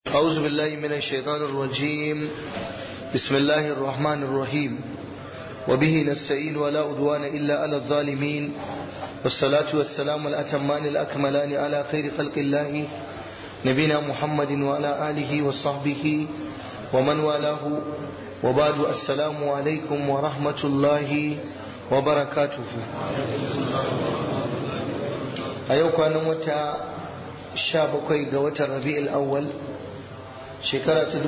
أعوذ بالله من الشيطان الرجيم بسم الله الرحمن الرحيم وبه نستعين ولا أدوان إلا على الظالمين والصلاة والسلام الأتمان الأكملان على خير خلق الله نبينا محمد وعلى آله وصحبه ومن والاه وبعد السلام عليكم ورحمة الله وبركاته أيوك أنا متى شابكي قوة الربيع الأول shekara ta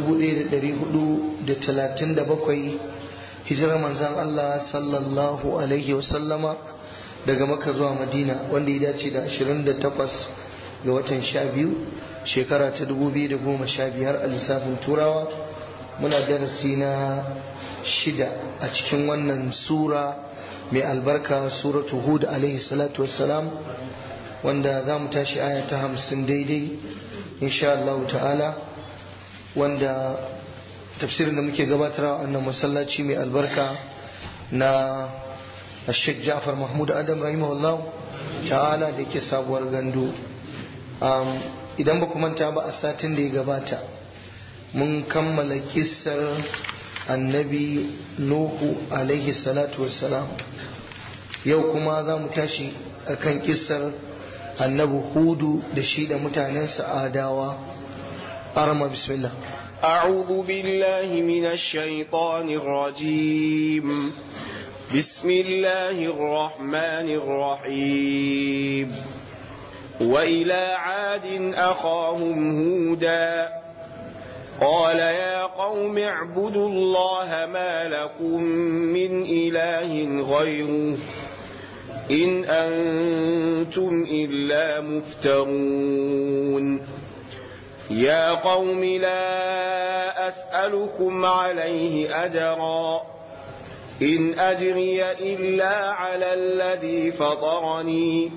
1437 hijirar manzan Allah sallallahu alaihi wasallama daga maka zuwa madina wanda ya dace da 28 ga watan 12 shekara ta 2015 a lissafin turawa muna darasi na shida a cikin wannan sura mai albarka suratu hud alaihi salatu wassalam wanda za mu tashi aya ta 50 daidai insha Allah ta'ala wanda tafsirin da muke gabatarwa annan masallaci mai albarka na Sheikh Ja'far Mahmud Adam rahimahullah ta'ala da yake sabuwar gandu idan ba manta ba a satin da ya gabata mun kammala kissar annabi Nuhu alaihi salatu wassalam yau kuma za mu tashi akan kissar annabi Hudu da shi da mutanensa adawa أرمى بسم الله أعوذ بالله من الشيطان الرجيم بسم الله الرحمن الرحيم وإلى عاد أخاهم هودا قال يا قوم اعبدوا الله ما لكم من إله غيره إن أنتم إلا مفترون يا قوم لا أسألكم عليه أجرا إن أجري إلا على الذي فطرني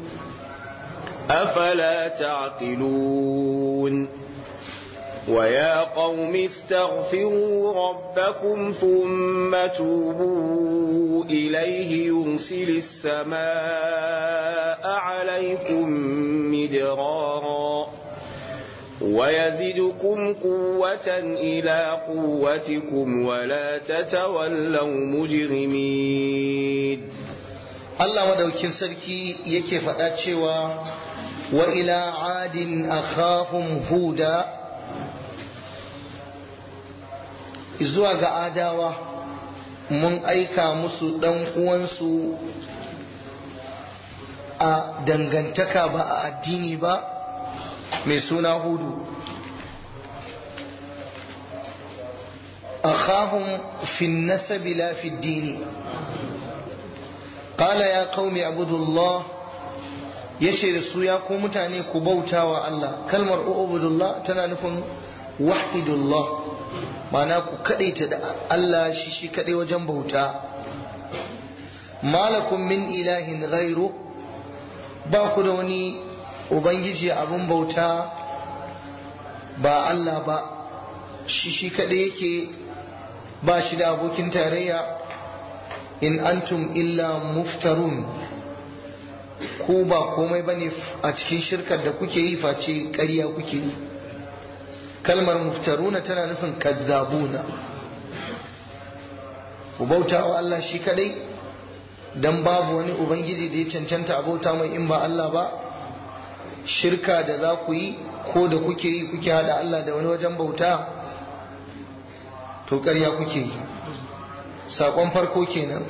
أفلا تعقلون ويا قوم استغفروا ربكم ثم توبوا إليه يرسل السماء عليكم مدرارا ويزدكم قوة إلى قوتكم ولا تتولوا مجرمين Allah madaukin sarki yake faɗa cewa wa ila adin akhahum huda zuwa ga adawa mun aika musu ɗan uwansu a dangantaka ba a addini ba mai suna hudu akhahum fi nasabi la fi dini qala ya qaumi abudullah yace da su ya ku mutane ku bauta wa Allah kalmar ubudullah tana nufin wahidullah ma'ana ku kadaita da Allah shi shi kadai wajen bauta malakum min ilahin ghairu ba ku da wani ubangiji abin bauta ba Allah ba shi shi kaɗai yake ba shi da abokin tarayya in antum illa muftarun ku ba komai bane a cikin shirkar da kuke yi face ƙarya kuke yi kalmar muftaruna tana nufin kazzabuna ku bauta wa Allah shi kaɗai don babu wani ubangiji da ya cancanta a bauta mai in ba Allah ba shirka da za ku yi ko da kuke yi kuke hada Allah da wani wajen bauta to ƙarya kuke yi saƙon farko kenan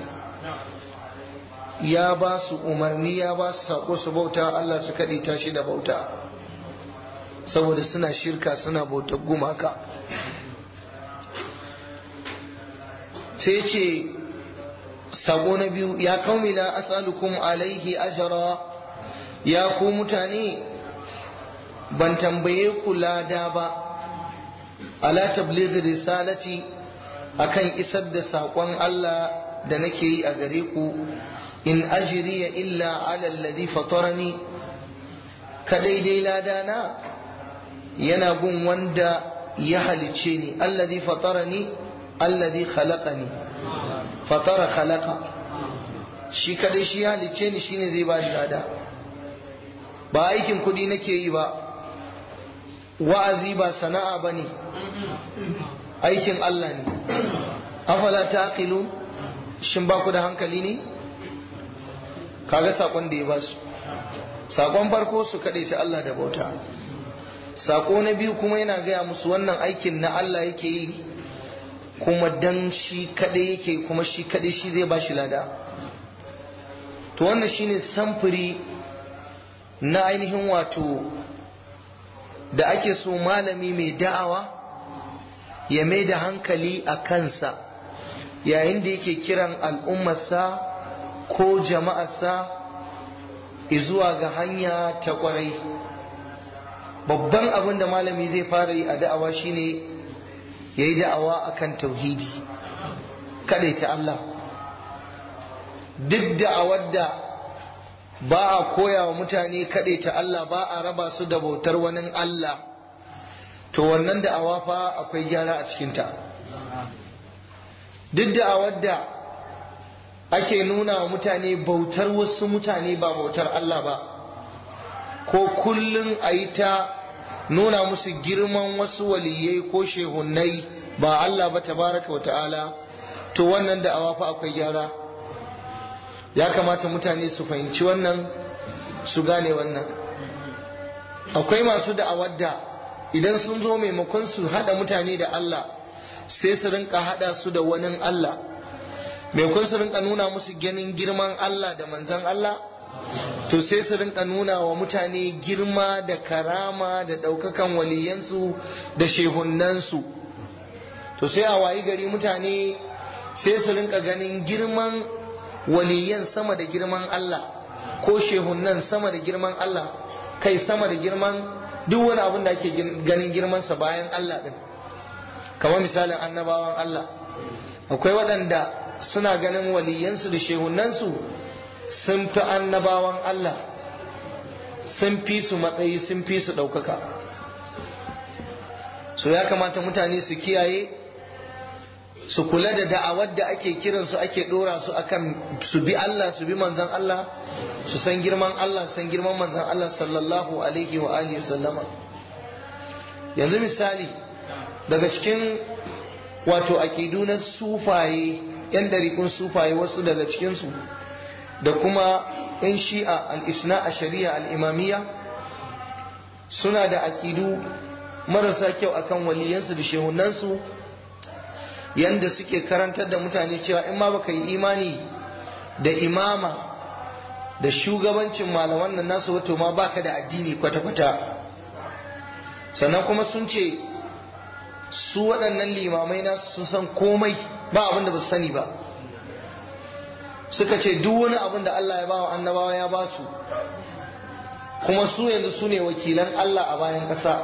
ya ba su umarni ya ba su saƙo su bauta Allah su kaɗe tashi da bauta saboda suna shirka suna bautar gumaka sai ce saƙo na biyu ya kaumila as'alukum alaihi ajara ya ku mutane ban tambaye ku lada ba ala tablighi risalati akan isar da saƙon Allah da nake yi a gare ku in ajriya illa ala alladhi fatarani kadai dai lada na yana gun wanda ya halice ni alladhi fatarani alladhi khalaqani fatara khalaqa shi kadai shi ya halice ni shine zai ba ni lada ba aikin kudi nake yi ba wa'azi ba sana'a ba ne aikin Allah ne afala ta aqilu shin ba ku da hankali ne kaga sakon da ya ba su sakon farko su kaɗe ta Allah da bauta sako na biyu kuma yana gaya musu wannan aikin na Allah yake yi kuma dan shi kaɗai yake kuma shi kaɗai shi zai ba shi lada to wannan shine samfuri na ainihin wato da ake so malami mai da'awa ya mai da hankali a kansa yayin da yake kiran al'ummarsa ko jama'arsa zuwa ga hanya ta kwarai babban abin da malami zai fara yi a da'awa shine ya yi da'awa akan tauhidi ta Allah duk da'awar da ba a koya wa mutane ta Allah ba a raba su da bautar wani Allah to wannan da'awa fa akwai gyara a cikinta duk da'awar da ake nuna wa mutane bautar wasu mutane ba bautar Allah ba ko kullum a yi ta nuna musu girman wasu waliyai ko shehunnai ba Allah ba tabaraka wa ta'ala to wannan da'awa fa akwai gyara ya kamata mutane su fahimci wannan su gane wannan akwai masu da'awar da idan sun zo maimakon su hada mutane da Allah sai su rinka hada su da wani Allah maimakon su rinka nuna musu ganin girman Allah da manzan Allah to sai su rinka nuna wa mutane girma da karama da ɗaukakan waliyansu da shehunansu to sai a wayi gari mutane sai su rinka ganin girman waliyan sama da girman Allah ko shehunan sama da girman Allah kai sama da girman duk wani abin da ake ganin girmansa bayan Allah din kamar misalin annabawan Allah akwai waɗanda suna ganin waliyansu da shehunansu sun fi annabawan Allah sun fi su matsayi sun fi su ɗaukaka so ya kamata mutane su kiyaye su kula da da'awar da ake kiransu ake ɗora su akan su bi Allah su bi manzan Allah su san girman Allah san girman manzan Allah sallallahu alaihi wa alihi sallama yanzu misali daga cikin wato aƙidu na sufaye yan ɗariƙun sufaye wasu daga cikinsu da kuma 'yan shi'a al'isna a shari'a al'imamiyya suna da aƙidu marasa kyau akan waliyansu da shehunansu yanda suke karantar da mutane cewa in ma baka yi imani da imama da shugabancin malaman nan nasu wato ma baka da addini kwata-kwata sannan kuma sun ce su waɗannan limamai nasu sun san komai ba abin da ba su sani ba suka ce duk wani abin da Allah ya ba wa annabawa ya ba su kuma su yanzu su ne wakilan Allah a bayan ƙasa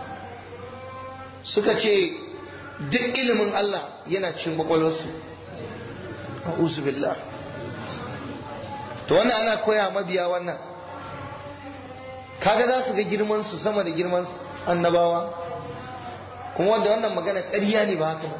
suka ce duk ilimin Allah yana cin kwakwalwarsu a billah to wannan ana koya mabiya wannan kaga za su ga girman su sama da girman annabawa kuma wanda wannan magana ƙarya ne ba haka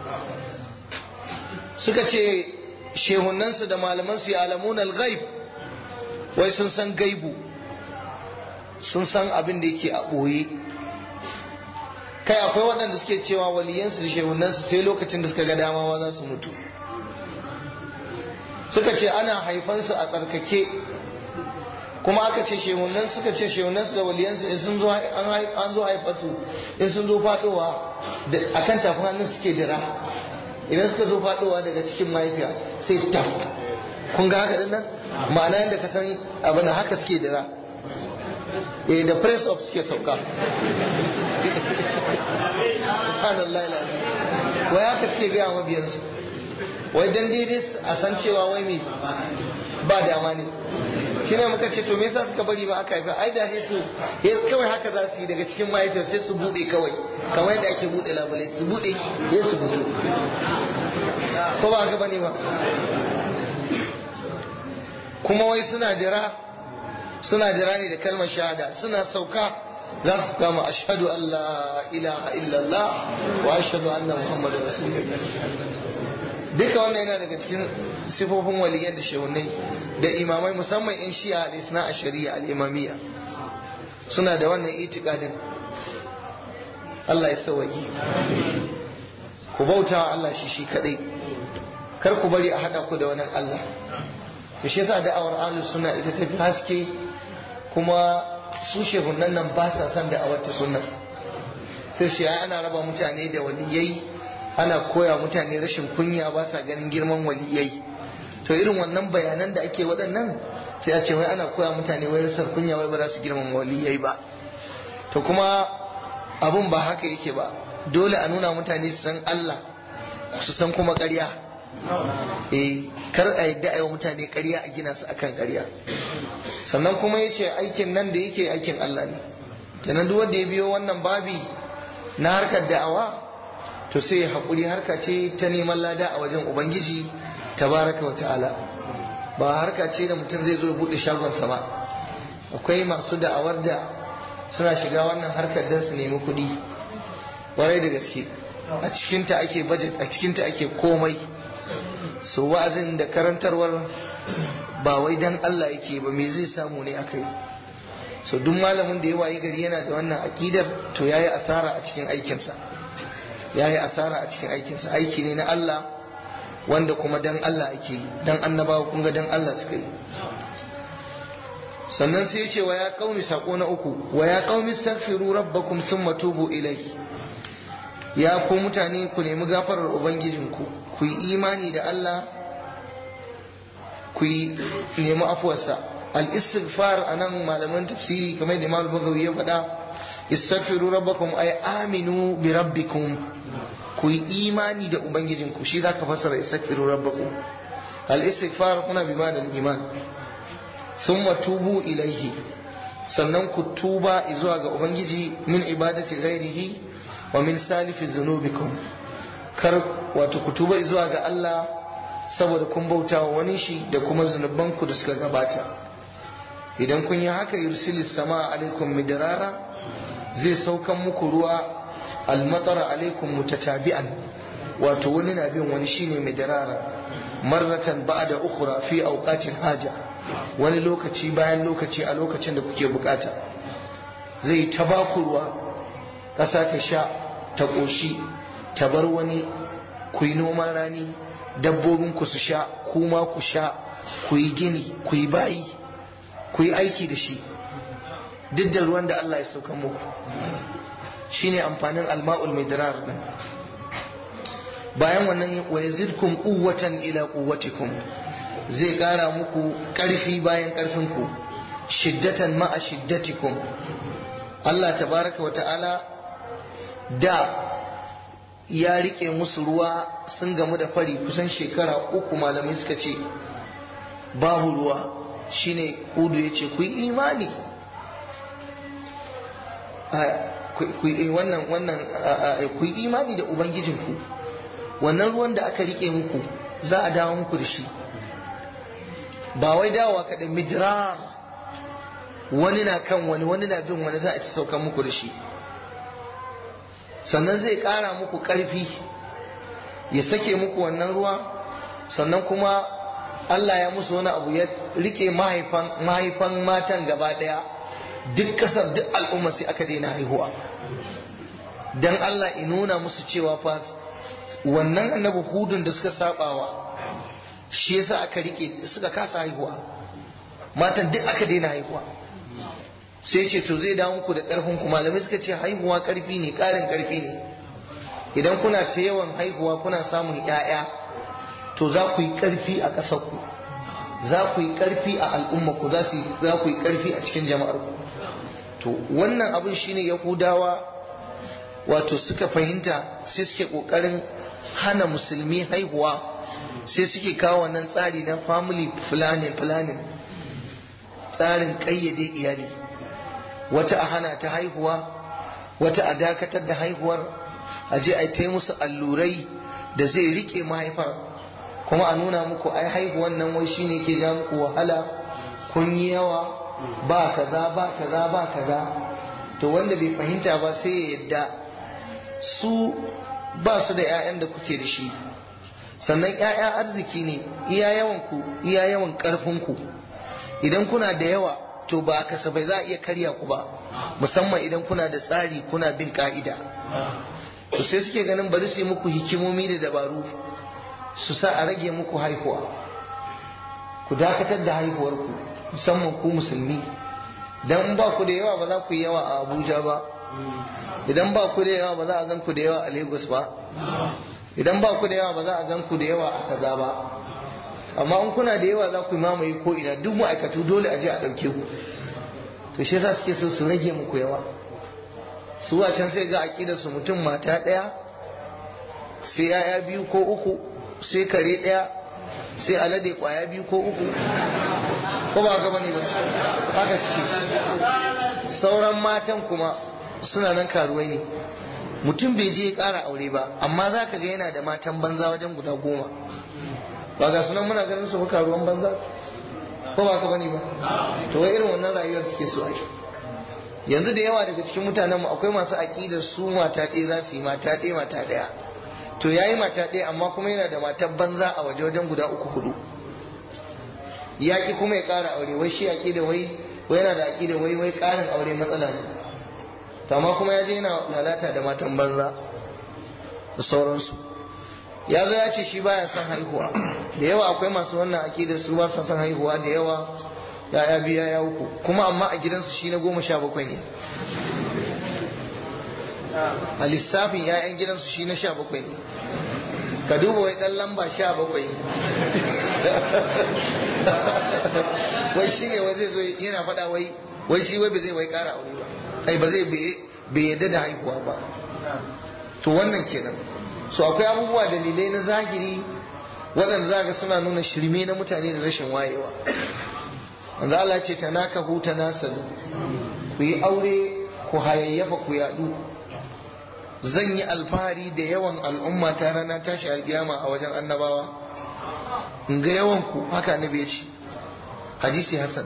suka ce shehunansu da malamansu ya alamun al-ghaib wai sun san gaibu sun san abin da yake a ɓoye kai akwai waɗanda suke cewa waliyansu da shehunansu sai lokacin da suka ga damawa za su mutu suka ce ana haifansu a tsarkake kuma aka ce shehunan suka ce shehunansu da waliyansu in sun zo an zo haifarsu in sun zo faɗowa akan tafin hannun suke dira idan suka zo faɗowa daga cikin mahaifiya sai taf kun ga haka dinnan ma'ana yadda ka san abin haka suke dira eh da press of suke sauka subhanallah alazim wai haka suke gaya mabiyansu wai dan daidai a san cewa wai me ba dama ne shi ne muka ce to me yasa suka bari ba aka haifa ai da sai su yes kawai haka za su yi daga cikin mahaifiyar sai su bude kawai kamar yadda ake bude labulai su bude ya su bude ko ba haka bane ba kuma wai suna jira suna jira ne da kalmar shahada suna sauka za su kama ashhadu an la ilaha illallah wa ashhadu anna muhammadar rasulullah duka wannan yana daga cikin sifofin waliyyar da shehunai da imamai musamman in shi'a al-isna a shari'a al-imamiyya suna da wannan itikadin Allah ya sauwaƙe ku bauta wa Allah shi shi kadai kar ku bari a hada ku da wani Allah to shi yasa da'awar ahlus sunna ita tafi haske kuma su shehunan nan ba sa son da'awar ta sunna sai shi ana raba mutane da waliyai ana koya mutane rashin kunya ba sa ganin girman waliyai to irin wannan bayanan da ake waɗannan sai a ce wai ana koya mutane wai rasar kunya wai ba za su girman waliyai ba to kuma abun ba haka yake ba dole a nuna mutane su san Allah su san kuma ƙarya eh kar a yadda a yi wa mutane ƙarya a gina su akan ƙarya sannan kuma ya ce aikin nan da yake aikin Allah ne kenan duk wanda ya biyo wannan babi na harkar da'awa to sai haƙuri harka ce ta neman lada a wajen ubangiji tabaraka wa ta'ala ba harka ce da mutum zai zo ya buɗe shagonsa ba akwai masu da'awar da suna shiga wannan harkar don su nemi kuɗi ƙwarai da gaske a cikinta ake budget a cikinta ake komai so wa'azin da karantarwar ba wai dan Allah yake ba me zai samu ne akai so duk malamin da ya wayi gari yana da wannan akidar to yayi asara a cikin aikinsa yayi asara a cikin aikinsa aiki ne na Allah wanda kuma dan Allah ake yi dan annabawa kun ga dan Allah suka yi sannan sai ya ce wa ya qaumi sako na uku wa ya qaumi astaghfiru rabbakum thumma tubu ilayhi ya ku mutane ku nemi gafarar ubangijinku ku yi imani da Allah ku yi nemi afuwarsa al-istighfar anan malaman tafsiri kamar da Imam Bagawi ya faɗa istaghfiru rabbakum ay aminu bi rabbikum ku yi imani da ubangijinku shi zaka fassara istaghfiru rabbakum al-istighfar kuna bi ma'anar iman summa tubu ilaihi sannan ku tuba zuwa ga ubangiji min ibadati ghairihi wa min salifi zunubikum kar wato ku tuba zuwa ga Allah saboda kun bauta wa wani shi da kuma zunubanku da suka gabata idan kun yi haka yursilis sama alaikum midrara zai saukan muku ruwa almatara alaikum mutatabi'an wato wani na bin wani shine midrara marratan ba'da ukhra fi awqatin haja wani lokaci bayan lokaci a lokacin da kuke bukata zai ta baku ruwa ƙasa ta sha ta ƙoshi ta bar wani ku yi noman rani dabbobinku su sha kuma ku sha ku yi gini ku yi bayi ku yi aiki da shi duk da ruwan da Allah ya sauka muku shine amfanin alma'ul midrar din bayan wannan wa yazidkum quwwatan ila quwwatikum zai kara muku karfi bayan karfin ku shiddatan ma'a shiddatikum Allah tabaraka wa ta'ala da ya rike musu ruwa sun gamu da fari kusan shekara uku malamai suka ce babu ruwa shine hudu ya ce ku yi imani wannan wannan ku yi imani da ubangijinku wannan ruwan da aka rike muku za a dawo muku da shi ba wai dawowa kaɗai midrar wani na kan wani wani na bin wani za a ci saukan muku da shi sannan zai ƙara muku ƙarfi ya sake muku wannan ruwa sannan kuma Allah ya musu wani abu ya rike mahaifan matan gaba ɗaya duk ƙasar duk al'umma sai aka daina haihuwa don Allah in nuna musu cewa fa wannan annabi hudun da suka sabawa shi yasa aka rike suka kasa haihuwa matan duk aka daina haihuwa sai ce to zai dawo muku da ƙarfin ku malamai suka ce haihuwa ƙarfi ne ƙarin ƙarfi ne idan kuna ta yawan haihuwa kuna samun ƴaƴa to za ku yi ƙarfi a ƙasar ku za ku yi ƙarfi a al'umma ku za ku yi ƙarfi a cikin jama'ar ku to wannan abin shine yahudawa wato suka fahimta sai suke ƙoƙarin hana musulmi haihuwa sai suke kawo wannan tsari na family planning planning tsarin ƙayyade iyali wata a hana ta haihuwa wata a dakatar da haihuwar a je a ta musu allurai da zai rike mahaifar kuma a nuna muku ai haihuwan nan wai shine ke ja muku wahala kun yi yawa ba kaza ba kaza ba kaza to wanda bai fahimta ba sai ya yadda su ba su da 'ya'yan da kuke da shi sannan 'ya'ya arziki ne iya yawan ku iya yawan karfin ku idan kuna da yawa to ba kasafai za a iya karya ku ba musamman idan kuna da tsari kuna bin ka'ida to sai suke ganin bari su yi muku hikimomi da dabaru su sa a rage muku haihuwa ku dakatar da haihuwarku musamman ku musulmi dan in ba ku da yawa ba za ku yi yawa a abuja ba idan ba ku da yawa ba za a gan ku da yawa a lagos ba idan ba ku da yawa ba za a gan ku da yawa a kaza ba amma in kuna da yawa za ku mamaye ko ina duk ma'aikatu dole a je a ɗauke ku to shi yasa suke so su rage muku yawa su can sai ga aƙidar su mutum mata ɗaya sai yaya biyu ko uku sai kare ɗaya sai alade ƙwaya biyu ko uku ko ba gaba ne ba haka suke sauran matan kuma suna nan karuwai ne mutum bai je ya ƙara aure ba amma za ka ga yana da matan banza wajen guda goma ba ga sunan muna ganin su muka ruwan banza ko ba ka bane ba to wai irin wannan rayuwar suke so ai yanzu da yawa daga cikin mutanen mu akwai masu aqidar su mata ɗaya za su yi mata ɗaya mata ɗaya to yayi mata ɗaya amma kuma yana da matan banza a waje wajen guda uku hudu yaƙi kuma ya ƙara aure wai shi aqida wai wai yana da aqida wai wai ƙarin aure matsala ne to amma kuma ya je yana lalata da matan banza da sauransu ya zo ya ce shi baya son haihuwa da yawa akwai masu wannan akidar su ba son haihuwa da yawa ya biya ya uku kuma amma a gidansu shi na goma sha bakwai ne a lissafin ya'yan gidansu shi na sha bakwai ne ka duba wai dan lamba sha bakwai wai shi ne wai zai zo yana faɗa wai wai shi wai ba zai wai ƙara aure ba ai ba zai bai yadda da haihuwa ba to wannan kenan so akwai abubuwa dalilai na zahiri waɗanda za ga suna nuna shirme na mutane da rashin wayewa wanda Allah ce ta naka huta nasalu ku yi aure ku hayayyafa ku yaɗu zan yi alfahari da yawan al'umma ta rana tashi alkiyama a wajen annabawa in ga yawan ku haka annabi ya ce hadisi hasan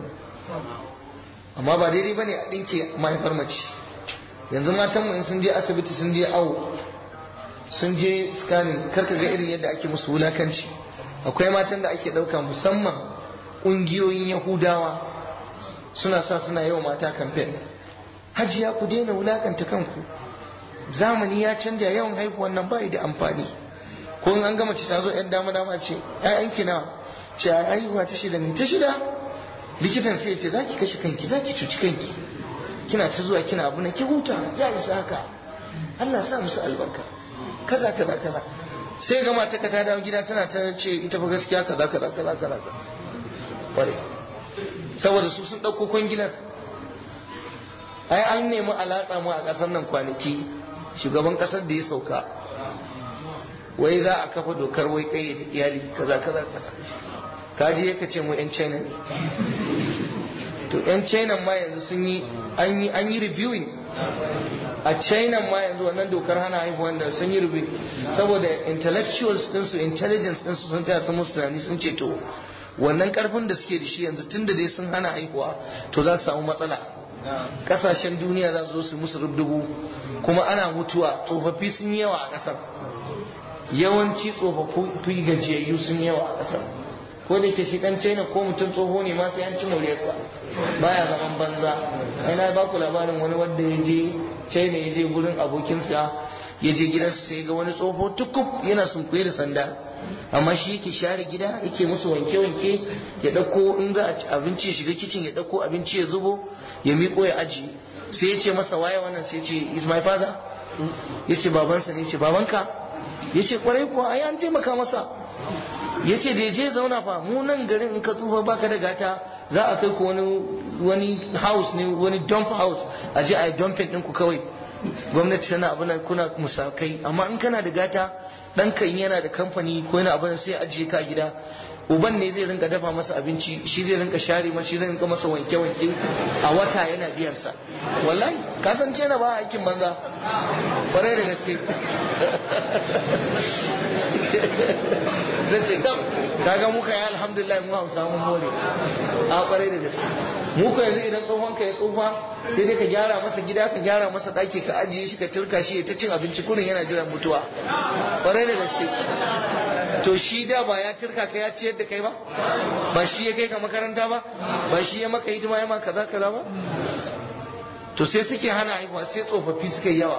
amma ba daidai bane a ɗinke mahaifar mace yanzu matanmu in sun je asibiti sun je awo sun je scanning karka ga irin yadda ake musu wulakanci akwai matan da ake ɗauka musamman ƙungiyoyin yahudawa suna sa suna yawa mata kamfen hajiya ku daina wulakanta kanku zamani ya canja yawan haihuwan nan bai da amfani ko in an gama ci ta zo yan dama dama ce ƴaƴanki nawa ce a haihuwa ta shida ne ta shida likitan sai ya ce zaki kashe kanki zaki cuci kanki kina ta zuwa kina abu na ki huta ya isa haka Allah sa musu albarka kaza kaza kaza sai ga mata ka ta dawo gida tana ta ce ita fa gaskiya kaza kaza kaza kaza kware saboda su sun dauko kwangilar ai an nemi alatsa mu a kasar nan kwanaki shugaban kasar da ya sauka wai za a kafa dokar wai kai da iyali kaza kaza kaza kaji yaka ce mu yan china ne to yan china ma yanzu sun yi an yi an yi reviewing a china ma yanzu wannan dokar hana haihuwan da sun yi rubi saboda intellectuals ɗinsu intelligence ɗinsu sun taya sun musu tunani sun ce to wannan karfin da suke da shi yanzu tun da dai sun hana haihuwa to za su samu matsala kasashen duniya za su zo su musu rubdugu kuma ana mutuwa tsofaffi sun yi yawa a ƙasar yawanci tsofaffi gajiyayyu sun yi yawa a ƙasar ko da ke shi dan china ko mutum tsoho ne ma sai an ci moriyarsa baya zaman banza ai na baku labarin wani wanda ya je china ya je gurin abokinsa ya je gidansa sai ga wani tsoho tukub yana sunkuye da sanda amma shi yake share gida yake musu wanke-wanke ya ɗauko in za a ci abinci ya shiga kicin ya ɗauko abinci ya zubo ya miƙo ya aji sai ya ce masa waye wannan sai ya ce is my father ya ce babansa ne ya ce babanka ya ce kwarai kuwa ai an taimaka masa ya ce da je zauna fa mu nan garin in ka tsufa baka da gata za a kai ku wani wani house ne wani dump house a je a yi dumping ɗinku kawai gwamnati tana abin kuna musakai amma in kana da gata ɗanka in yana da kamfani ko yana abin sai ajiye ka gida uban ne zai rinka dafa masa abinci shi zai rinka share masa shi zai rinka masa wanke-wanke a wata yana biyan sa wallahi kasance na ba aikin banza kwarai da gaske zai ce dam kaga muka yi alhamdulillah mu hausa mun more a kwarai da gaske muka yanzu idan tsohon ka ya tsufa sai dai ka gyara masa gida ka gyara masa daki ka ajiye shi ka turka shi ta cin abinci kurin yana jiran mutuwa kwarai da gaske to shi da ba ya turka ka ya ciyar da kai ba ba shi ya kai ka makaranta ba ba shi ya maka hidima ya maka kaza kaza ba to sai suke hana haihuwa sai tsofaffi suka yi yawa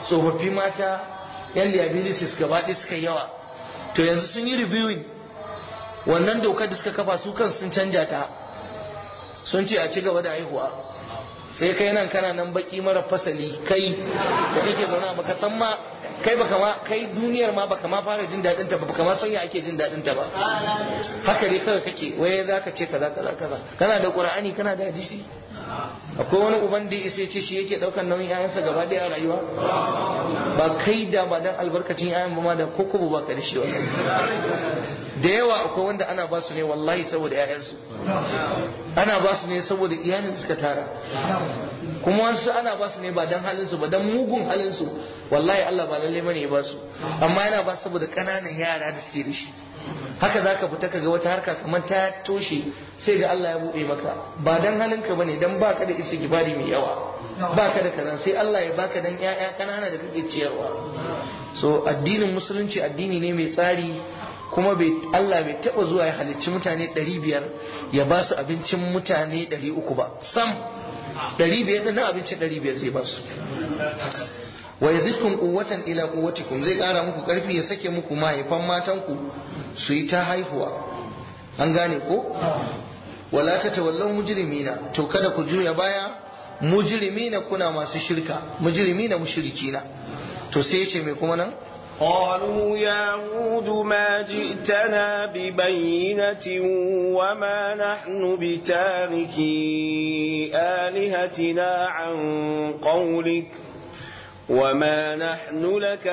tsofaffi mata yan liabilities gaba ɗaya suka yawa to yanzu sun yi reviewing wannan dokar da suka kafa su kan sun canja ta sun ce a ci gaba da haihuwa sai kai nan kana nan baki mara fasali kai da kake zauna baka san ma kai baka ma kai duniyar ma baka ma fara jin dadin ta ba baka ma san ya ake jin dadin ta ba haka dai kawai kake waye zaka ce kaza kaza kaza kana da qur'ani kana da hadisi akwai wani uban da isa ce shi yake daukan nauyin yayansa gaba daya a rayuwa ba kai da ba dan albarkacin yayan ba ma da ko kuma ba ka da shi wallahi da yawa akwai wanda ana ba su ne wallahi saboda yayansu ana ba su ne saboda iyalin suka tara kuma wasu ana ba su ne ba dan halin su ba dan mugun halin su wallahi Allah ba lalle bane ya ba su amma yana ba saboda kananan yara da suke da shi haka za ka fita kaga wata harka kamar ta toshe sai ga Allah ya buɗe maka ba dan halinka bane dan baka da isa gibari mai yawa baka da kaza sai Allah ya baka dan ƴaƴa kanana da kake ciyarwa so addinin musulunci addini ne mai tsari kuma bai Allah bai taba zuwa ya halicci mutane 500 ya ba su abincin mutane 300 ba sam 500 din abincin 500 zai ba su wa yazidkum quwwatan ila quwwatikum zai kara muku karfi ya sake muku mahaifan matanku su yi ta haihuwa an gane ko wala ta tawallan mujrimina to kada ku juya baya mujrimina kuna masu shirka mujrimina mushrikina to sai yace me kuma nan قالوا يا هود ما جئتنا ببينة وما نحن بتاركي آلهتنا عن قولك وما نحن لك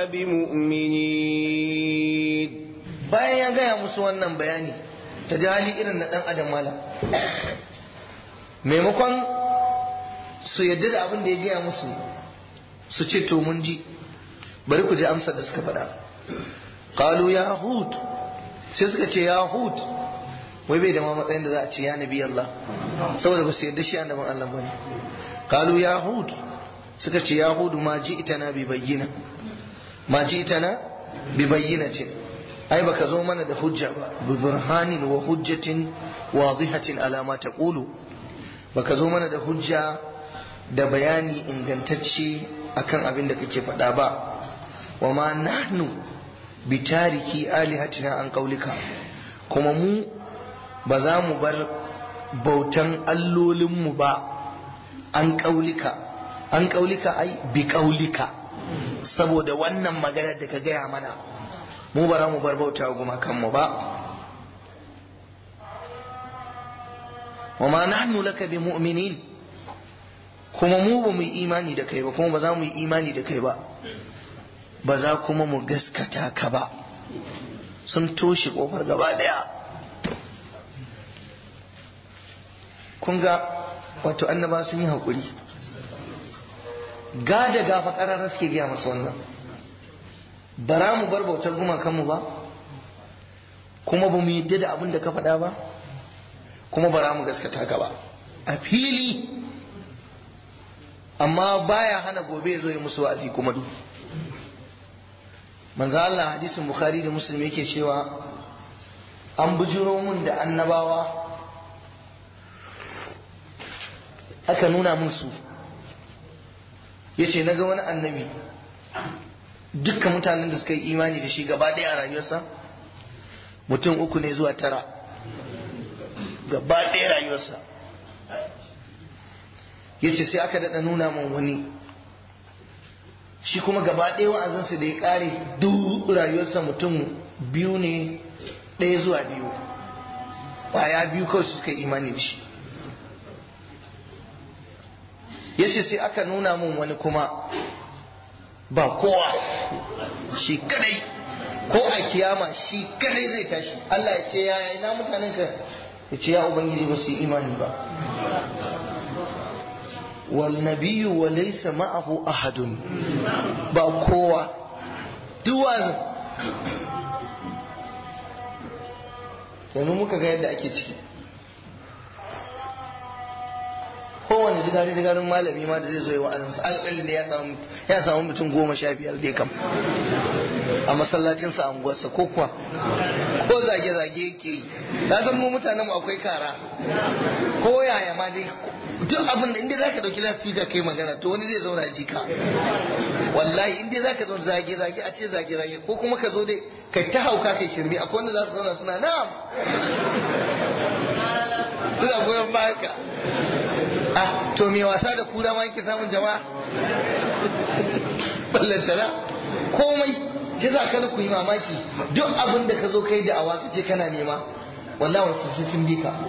بمؤمنين bayan ya gaya musu wannan bayani ta ji hali irin na dan adam mala maimakon su yadda da abin da ya gaya musu su ce to mun ji bari ku ji amsar da suka faɗa qalu ya hud sai suka ce ya hud wai bai da ma matsayin da za a ce ya nabi Allah saboda ba su yadda shi annabin Allah bane qalu ya hud suka ce ya hud ma ji itana bi bayyina ma ji itana bi bayyinatin ai baka zo mana da hujja ba bi burhanin wa hujjatin wadihatin ala ma taqulu baka zo mana da hujja da bayani ingantacce akan abin da kake faɗa ba wa ma nahnu bi tariki alihatina an qaulika kuma mu ba za mu bar bautan allolinmu ba an qaulika an qaulika ai bi qaulika saboda wannan maganar da ka gaya mana mu bara mu bar bauta gumakanmu ba wa ma nahnu laka bi mu'minin kuma mu ba mu yi imani da kai ba kuma ba za mu yi imani da kai ba ba za kuma mu gaskata ka ba sun toshe kofar gaba daya kun ga wato annaba sun yi haƙuri ga da gafa ƙararra suke gaya masa wannan bara mu bar bautar gumakanmu ba kuma ba mu yadda da abin da ka faɗa ba kuma bara mu gaskata ka ba a fili amma baya hana gobe zo yi musu wa'azi kuma duk manzo Allah hadisin bukhari da muslim yake cewa an bujiro mun da annabawa aka nuna mun su yace naga wani annabi dukkan mutanen da suka yi imani da shi gaba ɗaya a rayuwarsa mutum uku ne zuwa tara gaba ɗaya rayuwarsa ya ce sai aka daɗa nuna min wani shi kuma gaba ɗaya wa'azinsa da ya ƙare duk rayuwarsa mutum biyu ne ɗaya zuwa biyu ƙwaya biyu kawai su suka yi imani da shi ya ce sai aka nuna min wani kuma ba kowa shi kadai ko a kiyama shi kadai zai tashi Allah ya ce ya ina mutanen ka ya ce ya ubangiji ba su yi imani ba wal nabiyyu wa laysa ma'ahu ahadun ba kowa duwazin yanzu muka ga yadda ake ciki kowane jigari jigarin malami ma da zai zo yi wa'azinsa alƙalin da ya samu mutum goma sha biyar dai kam a masallacinsa a unguwarsa ko kuwa ko zage-zage yake yi na san mu mutanen mu akwai kara ko yaya ma dai duk abin da inda za ka ɗauki lasfika kai magana to wani zai zauna jika wallahi inda za ka zauna zage zage a ce zage zage ko kuma ka zo dai kai ta hauka kai shirme akwai wanda za su zauna suna na'am suna goyon bayan ka ah to me wasa da kura ma yake samun jama'a ballantana komai shi za ka ku yi mamaki duk abin da ka zo kai da awa ka ce kana nema wallahi wasu sai sun bi ka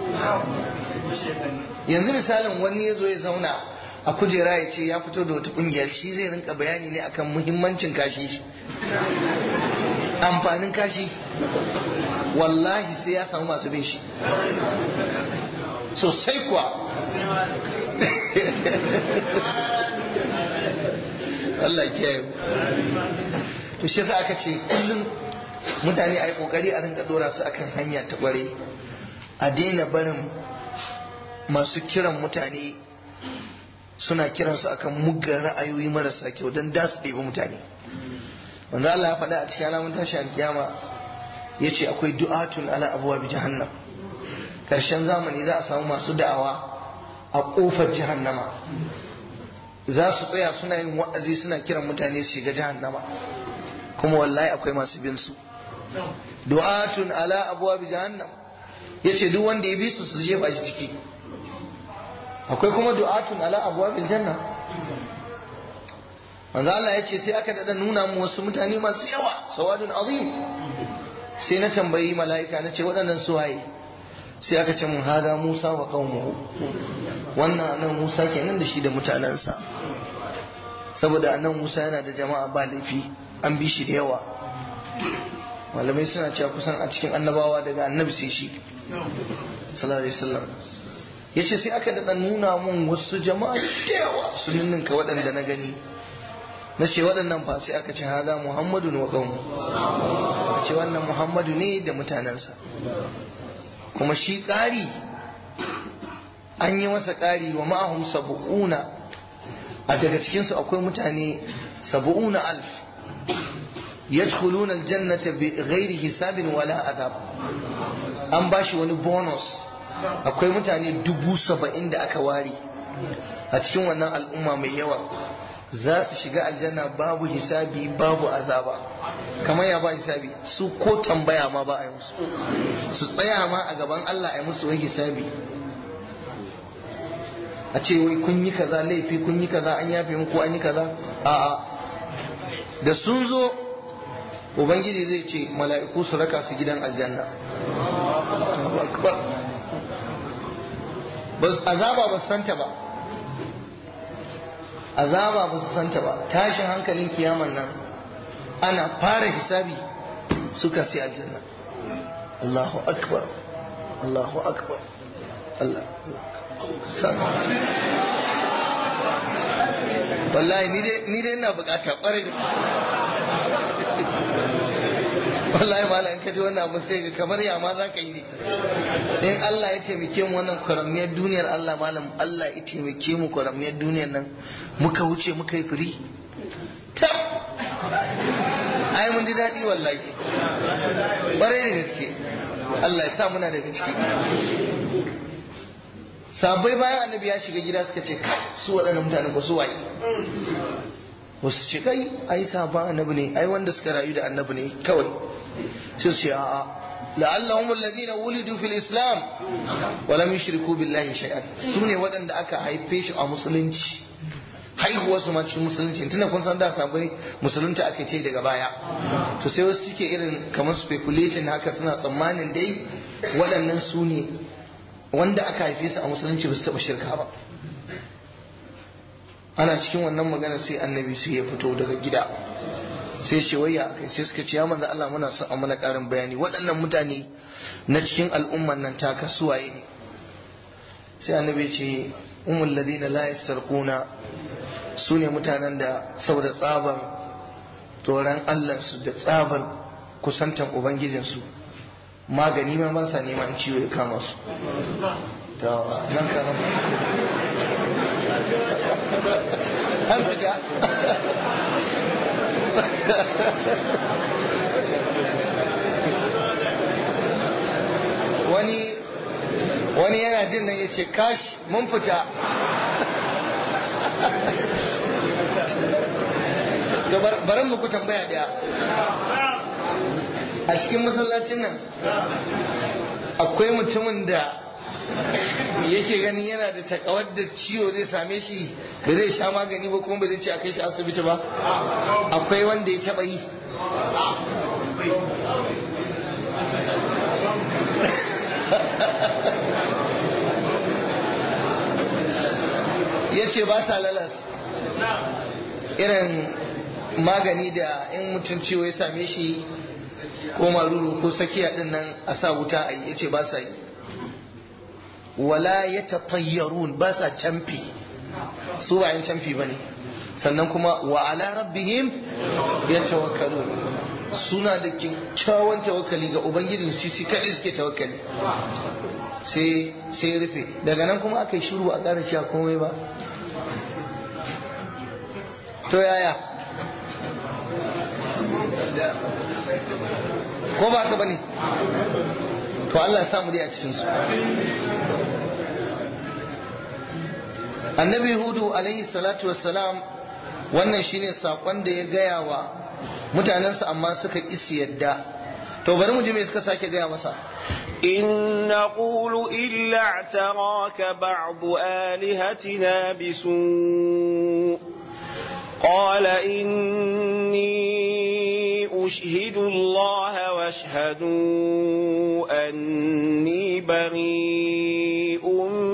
yanzu misalin wani ya zo ya zauna a kujera ya ce ya fito da wata kungiyar shi zai rinka bayani ne akan muhimmancin kashi amfanin kashi wallahi sai ya samu masu bin shi sosai kuwa Allah kiyaye to shi yasa aka ce kullum mutane a yi kokari a rinka dora su akan hanya ta kware a daina barin masu kiran mutane suna kiransu akan muggan ra'ayoyi marasa kyau don da su ɗebi mutane wanda Allah ya faɗa a cikin alamun tashi alkiyama ya ce akwai du'atun ala abuwa bi jahannam ƙarshen zamani za a samu masu da'awa a ƙofar jahannama za su tsaya suna yin wa'azi suna kiran mutane su shiga jahannama kuma wallahi akwai masu bin su du'atun ala abuwa bi jahannam yace duk wanda ya bi su su jefa shi ciki akwai kuma du'atun ala abwabil janna manzo Allah yace sai aka dada nuna mu wasu mutane masu yawa sawadun azim sai na tambayi mala'ika na ce waɗannan su waye sai aka ce mun hada Musa wa qaumuhu wannan nan Musa kenan da shi da mutanensa saboda annan Musa yana da jama'a ba laifi an bi shi da yawa malamai suna cewa kusan a cikin annabawa daga annabi sai shi sallallahu alaihi wasallam ya ce sai aka daɗa nuna mun wasu jama'a da yawa sun ninka waɗanda na gani na ce waɗannan fa sai aka ce haza muhammadu wa ƙaunu a ce wannan muhammadu ne da mutanensa kuma shi ƙari an yi masa ƙari wa ma'ahum sabu'una a daga cikinsu akwai mutane sabu'una alf yadkhuluna aljannata bi ghairi hisabin wala adab an bashi wani bonus akwai mutane dubu saba'in da aka ware a cikin wannan al'umma mai yawa za su shiga aljanna babu hisabi babu azaba kamar ya ba hisabi su ko tambaya ma ba a yi musu su tsaya ma a gaban Allah a yi musu wai hisabi a ce wai kun yi kaza laifi kun yi kaza an yafe muku an yi kaza a'a da sun zo ubangiji zai ce mala'iku su raka su gidan aljanna azaba ba su santa ba azaba ba su santa ba tashin hankalin kiyaman nan ana fara hisabi suka sai aljanna Allahu akbar Allahu akbar Allah wallahi ni dai ina bukata kwarai da wallahi malam ka ji wannan abu sai ga kamar ya ma za ka yi ne in Allah ya taimake mu wannan kwaramniyar duniyar Allah malam Allah ya taimake mu kwaramniyar duniyar nan muka wuce muka yi firi tab ai mun ji daɗi wallahi ƙwarai da gaske Allah ya sa muna daga ciki sabai bayan annabi ya shiga gida suka ce kai su waɗannan mutane ba su waye wasu ce kai ai sabon annabi ne ai wanda suka rayu da annabi ne kawai sai su ce a'a la'allahum alladhina wulidu fil islam wa lam yushriku billahi shay'an sune waɗanda aka haife shi a musulunci haihuwar su ma cikin musulunci tunda kun san da sabai musulunta aka ce daga baya to sai wasu suke irin kamar speculating haka suna tsammanin dai waɗannan su ne wanda aka haife su a musulunci ba su taɓa shirka ba ana cikin wannan magana sai annabi sai ya fito daga gida sai ce wayya akai sai suka ce ya manzo Allah muna son a mana karin bayani waɗannan mutane na cikin al'umman nan ta kasuwaye ne sai annabi ce umul ladina la yastarquna su ne mutanen da saboda tsabar tsoron Allah su da tsabar kusantan ubangijinsu magani ma ba sa neman ciwo ya kama su nan ka an fita wani wani yana jin nan ya ce kash mun fita to baran muku tambaya daya a cikin masallacin nan akwai mutumin da yake ganin yana da takawar da ciwo zai same shi ba zai sha magani ba kuma ba zai ce a kai shi asibiti ba akwai wanda ya taba yi ya ce ba sa lalas irin magani da in mutum ciwo ya same shi ko maruru ko sakiya din nan a sa wuta a yi ya ce ba sa yi wala ya tatayyarun ba sa camfi su ba yin camfi ba ne sannan kuma wa ala rabbihim ya tawakkalu suna da kyakkyawan tawakkali ga ubangijin su shi kaɗai suke tawakkali sai sai rufe daga nan kuma aka yi shiru a ƙara cewa komai ba to yaya ko ba ka bane to Allah ya samu dai a cikin su annabi hudu alaihi salatu wassalam wannan shine sakon da ya gaya wa mutanensa amma suka isi yadda to bari mu ji me suka sake gaya masa إن نقول إلا اعتراك بعض آلهتنا بسوء قال إني أشهد الله واشهدوا أني بريء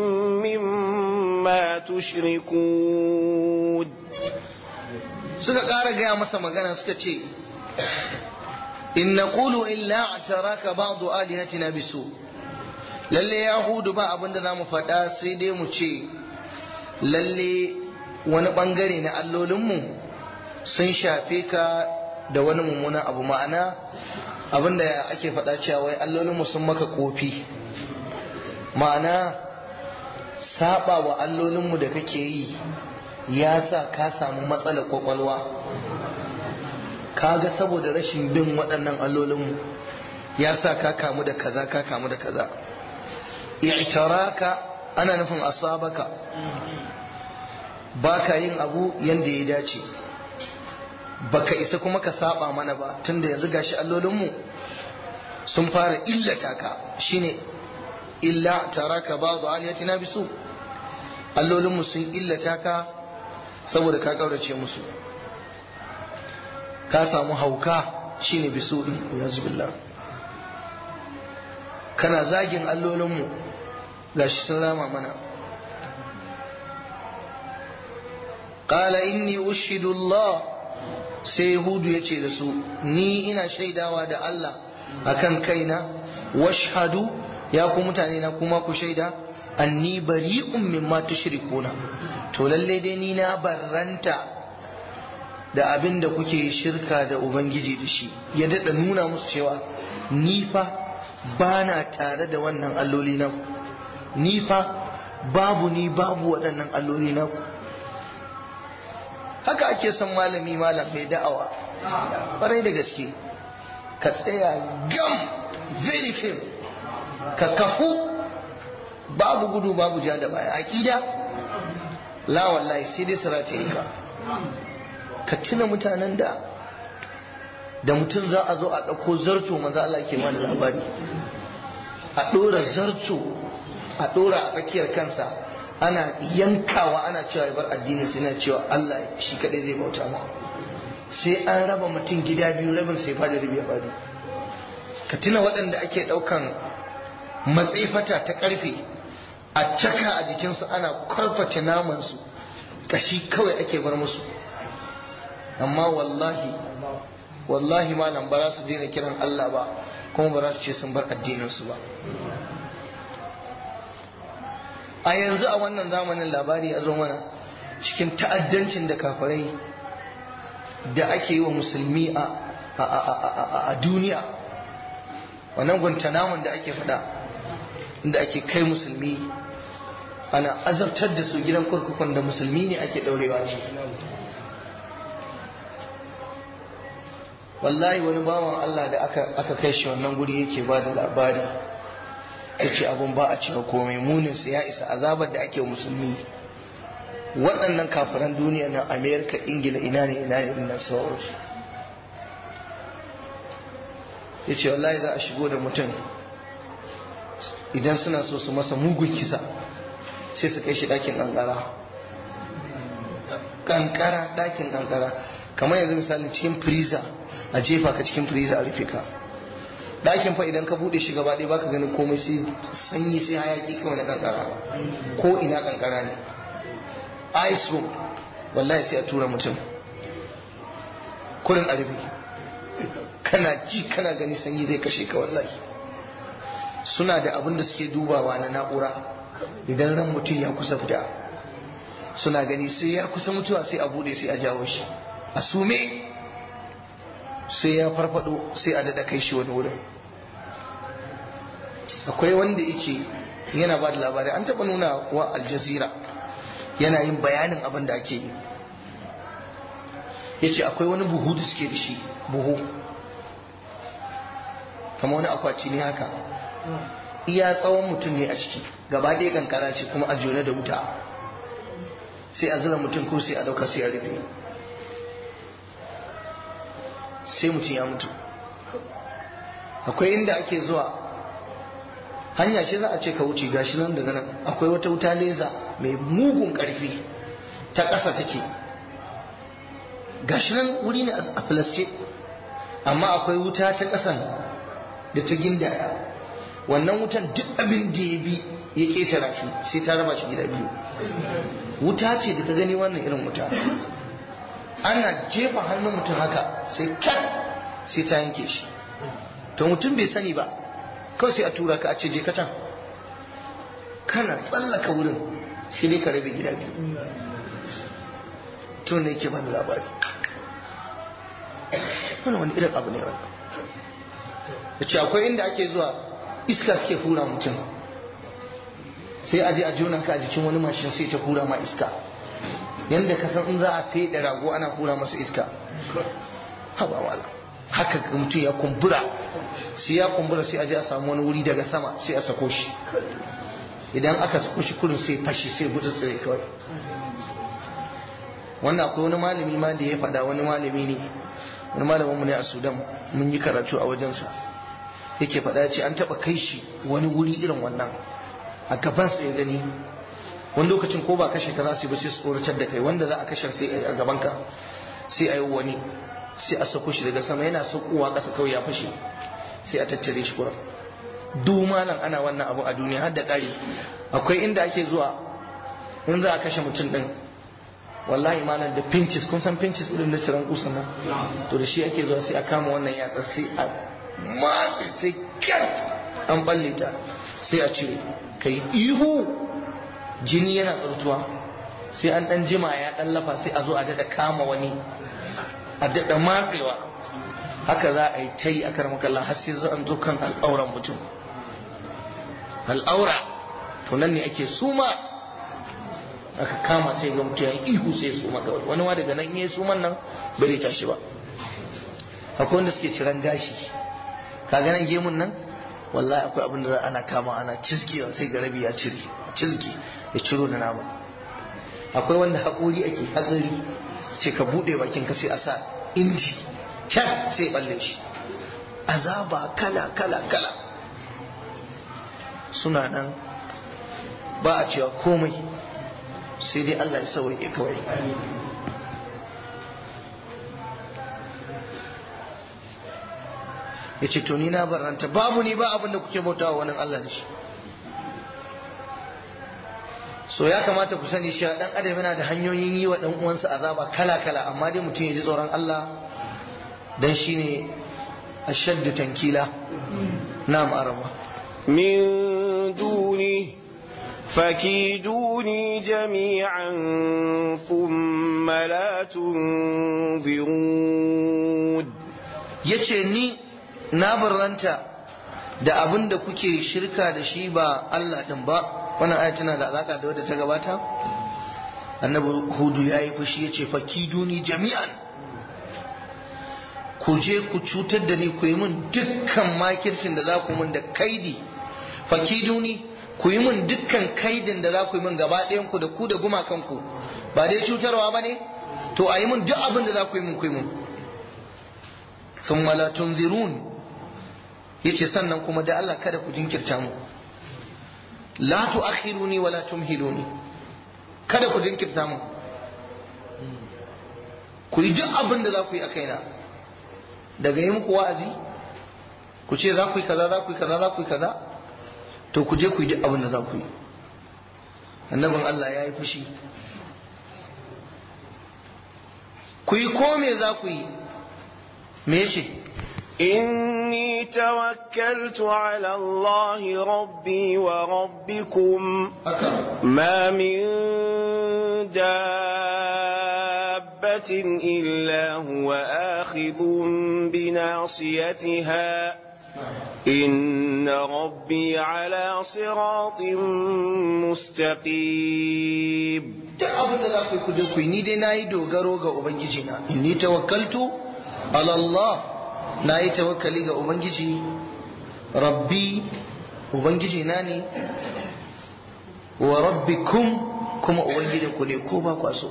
مما تشركون suka ƙara gaya masa magana suka ce in naqulu illa ataraka ba'du alihatina bisu lalle yahudu ba abin da zamu faɗa sai dai mu ce lalle wani bangare na allolinmu sun shafe ka da wani mummunan abu ma'ana abin da ake faɗa cewa wai allolinmu sun maka kofi ma'ana saba wa allolinmu da kake yi ya sa ka samu matsalar kwakwalwa kaga saboda rashin bin waɗannan allolinmu ya sa ka kamu da kaza ka kamu da kaza i'taraka ana nufin asabaka baka yin abu yanda ya dace baka isa kuma ka saba mana ba tunda yanzu gashi allolinmu sun fara illata ka shine illa taraka ba'du aliyatina bisu allolinmu sun illata ka saboda ka kaurace musu ka samu hauka shine bisu din yanzu billah kana zagin allolinmu gashi sun rama mana qala inni ushidu Allah sai Yahudu ya ce da su ni ina shaidawa da Allah akan kaina washhadu ya ku mutane na kuma ku shaida anni bari'un mimma tushrikuna to lalle dai ni na barranta da abin da kuke shirka da ubangiji da shi ya dada nuna musu cewa ni fa ba na tare da wannan alloli na ni fa babu ni babu waɗannan alloli na haka ake son malami malam mai da'awa ƙwarai da gaske ka tsaya gam very firm ka kafu babu gudu babu ja da baya aƙida la wallahi sai dai sarata yi ka ka tuna mutanen da da mutum za a zo a ɗauko zarto maza Allah ke mana labari a ɗora zarto a ɗora a tsakiyar kansa ana yankawa ana cewa ya bar addini sai na cewa Allah shi kaɗai zai bauta ma sai an raba mutum gida biyu rabin sai fada rabi ya fadi ka tuna waɗanda ake ɗaukan matsifata ta ƙarfe a caka a jikinsu ana kwarfata namansu kashi kawai ake bar musu amma wallahi wallahi malam ba za su daina kiran Allah ba kuma ba za su ce sun bar addininsu ba a yanzu a wannan zamanin labari ya zo mana cikin ta'addancin da kafirai da ake yi wa musulmi a duniya wannan guantanamun da ake faɗa inda ake kai musulmi ana azabtar da su gidan kurkukun da musulmi ne ake ɗaurewa ce wallahi wani bawan Allah da aka kai shi wannan guri yake ba da labari ya ce abun ba a cewa komai muninsa ya isa azabar da ake musulmi waɗannan kafiran duniya na amerika ingila ina ne ina ne ina sauransu ya ce wallahi za a shigo da mutum idan suna so su masa mugun kisa sai su kai shi ɗakin ƙanƙara ƙanƙara ɗakin ƙanƙara kamar yanzu misali cikin freezer a jefa ka cikin freezer a rufe ka ɗakin fa idan ka buɗe shi gaba ɗaya baka ganin komai sai sanyi sai hayaki kawai na ƙanƙara ko ina ƙanƙara ne ice room wallahi sai a tura mutum kurin a rufe kana ji kana gani sanyi zai kashe ka wallahi suna da abin da suke dubawa na na'ura idan ran mutum ya kusa fita suna gani sai ya kusa mutuwa sai a bude sai a jawo shi a sume sai ya farfado sai a daɗa kai shi wani wurin akwai wanda yake yana ba da labarai an taɓa nuna wa aljazira yana yin bayanin abin da ake yi ya ce akwai wani buhu da suke da shi buhu kama wani akwati ne haka iya tsawon mutum ne a ciki gaba ɗaya kankara ce kuma a jone da wuta sai a zura mutum ko sai a ɗauka sai a rufe sai mutum ya mutu akwai inda ake zuwa hanya ce za a ce ka wuce gashi nan daga nan akwai wata wuta leza mai mugun ƙarfi ta ƙasa take gashi nan wuri ne a filasce amma akwai wuta ta ƙasan da ta gindaya wannan wutan duk abin da ya bi ya ketara shi sai ta raba shi gida biyu wuta ce da ka gani wannan irin wuta ana jefa hannun mutum haka sai kat sai ta yanke shi to mutum bai sani ba kawai sai a tura ka a ce je ka can kana tsallaka wurin sai dai ka rabe gida biyu to ne ke bani labari wannan wani irin abu ne wannan da ce akwai inda ake zuwa iska suke hura mutum sai a je a jona ka a jikin wani mashin sai ta hura ma iska yadda ka san in za a fede rago ana hura masa iska haba wala haka mutum ya kumbura sai ya kumbura sai a je a samu wani wuri daga sama sai a sako shi idan aka sako shi kurin sai fashi sai gudu tsire kawai wannan akwai wani malami ma da ya faɗa wani malami ne wani malamin mu ne a sudan mun yi karatu a wajensa yake faɗa ce an taɓa kai shi wani wuri irin wannan a gabansa ya gani wani lokacin ko ba kashe ka za su yi ba sai su tsoratar da kai wanda za a kashe sai a gabanka sai a yi wani sai a sako shi daga sama yana saukowa ƙasa kawai ya fashe sai a tattare shi kuram dumalan ana wannan abu a duniya har da ƙari akwai inda ake zuwa in za a kashe mutum ɗin wallahi malam da pinches kun san pinches irin na ciran kusan nan to da shi ake zuwa sai a kama wannan yatsa sai a matse sai kyat an balle ta sai a cire kai ihu jini yana tsartuwa sai an dan jima ya dan lafa sai a zo a dada kama wani a dada matsewa haka za a yi ta yi a karmakalla har sai an zo kan al'auran mutum al'aura to nan ne ake suma aka kama sai ga mutum ya yi ihu sai suma kawai wani ma daga nan ya suman nan bai tashi ba akwai wanda suke ciran gashi kaga nan gemun nan wallahi akwai abin da ana kama ana cizgewa sai ga rabi ya cire cizge ya ciro da nama akwai wanda haƙuri ake hatsari ce ka buɗe bakin ka sai a sa inji can sai balle shi azaba kala kala kala suna nan ba a cewa komai sai dai Allah ya sauke kawai ya ce to ni na baranta babu ni ba abin da kuke bautawa wani Allah da shi so ya kamata ku sani shi dan adam yana da hanyoyin yi wa dan uwansa azaba kala kala amma dai mutum ya ji tsoron Allah dan shine ashaddu tankila na'am araba من دونه فكيدوني جميعا ثم لا تنظرون yace ni na barranta da abin da kuke shirka da shi ba Allah din ba wannan aya tana da alaka da wadda ta gabata annabi hudu ya yi fushi ya ce fakiduni jami'an ku je ku cutar da ni ku yi min dukkan makircin da za ku min da kaidi fakiduni ku yi mun dukkan kaidin da za ku yi mun gaba ɗayan ku da ku da gumakanku ba dai cutarwa ba ne to a yi mun duk abin da za ku yi mun ku yi mun sun mala tunzirun yace sannan kuma da Allah kada ku jinkirta mu la tu'akhiruni wa la tumhiluni kada ku jinkirta mu ku yi duk abin da za ku yi a kaina daga yi muku wa'azi ku ce za ku yi kaza za ku yi kaza za ku yi kaza to ku je ku yi duk abin da za ku yi annabin Allah ya yi fushi ku yi ko me za ku yi me yace إني توكلت على الله ربي وربكم ما من دابة إلا هو آخذ بناصيتها إن ربي على صراط مستقيم duk abin da za ku yi ku je ku yi ni dai na yi dogaro ga ubangiji na inni tawakkaltu ala Allah na yi tawakkali ga ubangiji rabbi ubangiji na ne wa rabbikum kuma ubangijin ku ne ko ba kwa so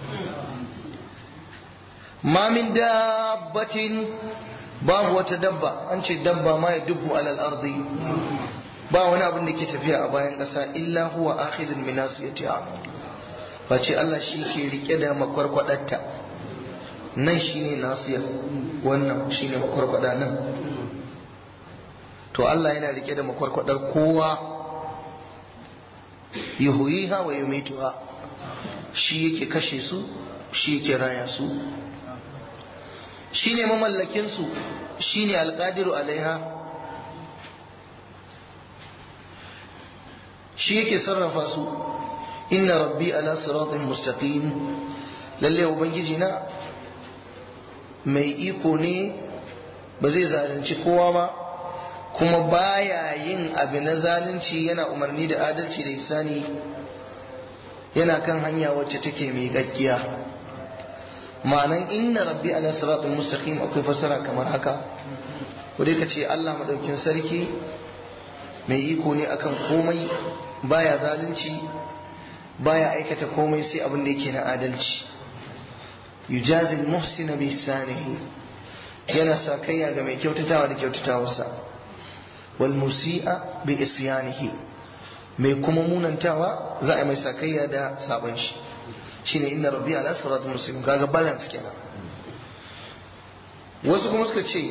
ma min dabbatin babu wata dabba an ce dabba ma ya dubu alal ardi ba wani abin da ke tafiya a bayan ƙasa illa huwa akhidun min nasiyatiha face Allah shi ke rike da makwarkwadarta nan shine nasiya wannan shine makwarkwada nan to Allah yana rike da makwarkwadar kowa yuhuyiha wa yumituha shi yake kashe su shi yake raya su shine mamallakin su shine alqadiru alaiha shi yake sarrafa su inna rabbi ala siratin mustaqim lalle ubangiji na mai iko ne ba zai zalunci kowa ba kuma baya yin abu na zalunci yana umarni da adalci da isani yana kan hanya wacce take mai gaggiya ma'anan inna rabbi ala siratin mustaqim akwai fasara kamar haka ko dai ka ce Allah madaukin sarki mai iko ne akan komai baya zalunci baya aikata komai sai abin da yake na adalci yujazi muhsina bi ihsanihi yana sakayya ga mai kyautatawa da kyautatawarsa wal musi'a bi isyanihi mai kuma munantawa za a mai sakayya da sabon shi shine inna rabbi ala siratul mustaqim kaga balance kenan wasu kuma suka ce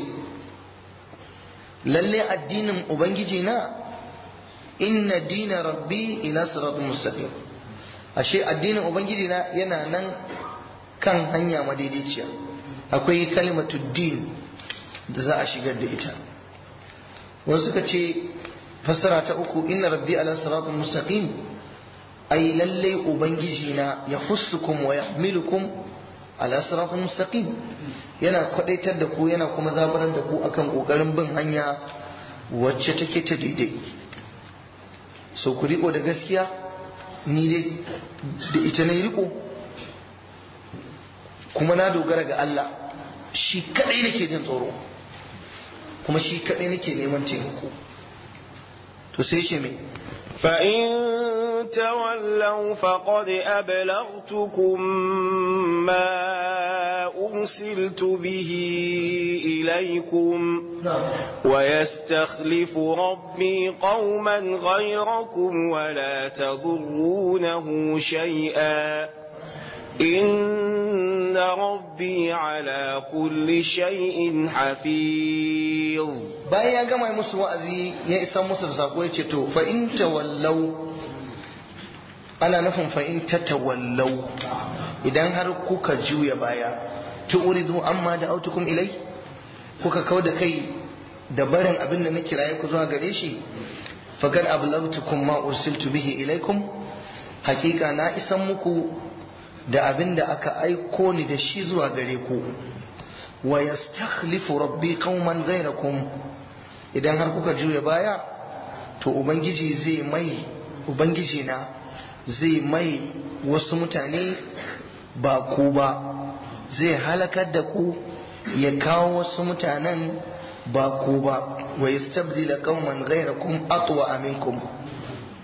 lalle addinin ubangiji na inna dina rabbi ila siratul mustaqim ashe addinin ubangiji na yana nan kan hanya madaidaiciya akwai kalimatu din da za a shigar da ita wasu suka ce fassara ta uku inna rabbi ala siratul mustaqim ai lalle ubangiji na ya hussukum wa yahmilukum ala siratul mustaqim yana kwadaitar da ku yana kuma zabarar da ku akan kokarin bin hanya wacce take ta daidai so ku riko da gaskiya ni dai da ita na riko kuma na dogara ga Allah shi kadai nake jin tsoro kuma shi kadai nake neman taimako to sai ce mai فإن تولوا فقد أبلغتكم ما أرسلت به إليكم ويستخلف ربي قوما غيركم ولا تضرونه شيئا إن ربي على كل شيء حفيظ bayan ya gama musu wa'azi ya isa musu da sako ya ce to fa in tawallau ana nufin fa in tatawallau idan har kuka juya baya tu'ridu amma da autukum ilai kuka kau da kai da barin abin da na kiraye ku zuwa gare shi faqad ablagtukum ma ursiltu bihi ilaikum hakika na isan muku da abin da aka aiko ni da shi zuwa gare ku wa yastakhlifu rabbi qauman ghayrakum idan har kuka juya baya to ubangiji zai mai ubangiji na zai mai wasu mutane ba ku ba zai halakar da ku ya kawo wasu mutanen ba ku ba wa yastabdila qauman ghayrakum atwa minkum